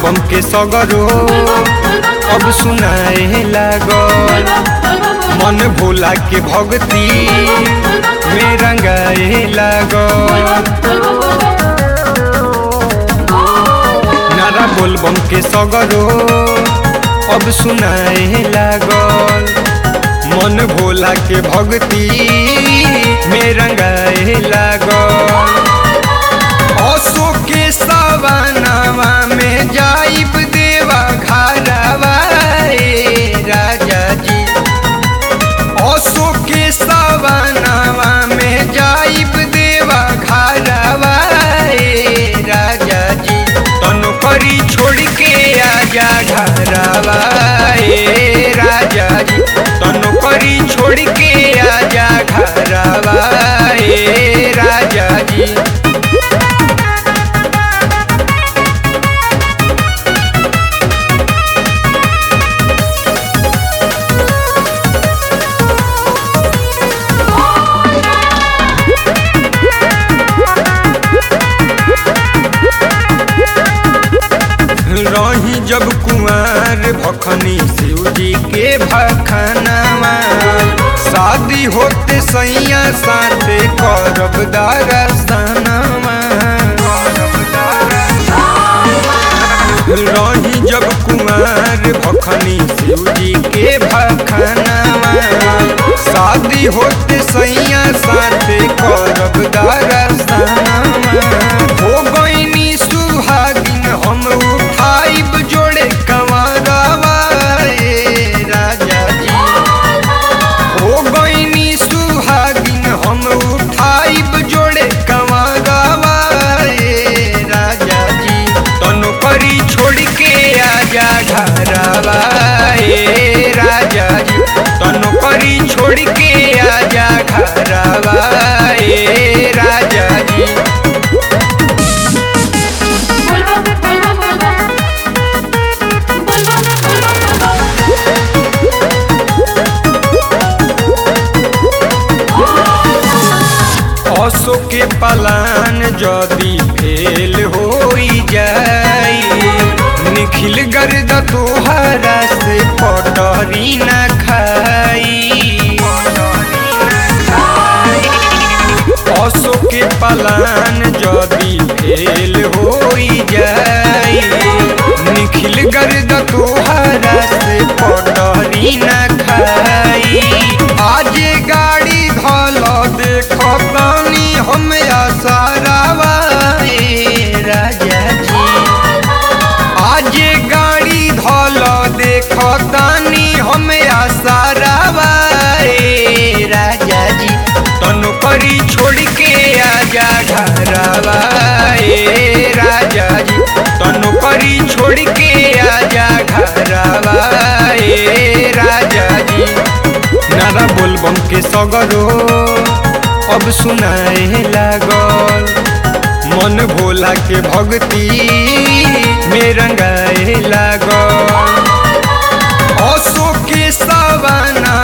बोलबम के सगरो अब सुनाए लागल मन भोला के भक्ति में रंगाए लागल नारा बोलबम के सगरो अब सुनाए लागल मन भोला के भक्ति में रंगाए लागल असो के सवनावा में जाइब देवा घरवा ए राजा जी असो के सवनावा में जाइब देवा घरवा ए राजा जी तनु करी छोड़ के आजा घरवा ए राजा जी तनु करी छोड़ के आजा घरवा ए राजा जी रही जब कुमार भखनी शिव जी के भखनावा शादी होते सैया साथे करब दरसनावा रही जब कुमार भखनी शिव जी के भखनावा शादी होते सैया साथे करब दरसनावा हो गईनी सुहागिन हम उठाइब जोड़े कंवरवा ए राजा जी हो गईनी सुहागिन हम उठाइब जोड़े कंवरवा ए राजा जी तनु करी छोड़ के आजा घरवा ए राजा जी तनु करी छोड़ के आजा घरवा ए राजा जी असो के पलान जदी फेल होई जाई निखिल गर्द तोहरा से पटरी न खाई असो के पलान जदी फेल होई जाई निखिल गर्द तोहरा से पटरी न खाई आज गाड़ी धल देख पानी हम आसारावा ए राजा जी आज गाड़ी धल देख तानी हम आसारावा ए राजा जी तनु करी छोड़ के आजा घरवा ए राजा जी तनु करी छोड़ के आजा घरवा ए राजा जी नारा बोलबम के सगरो अब सुनाए लागल मन भोला के भक्ति में रंगाए लागल असो के सवाना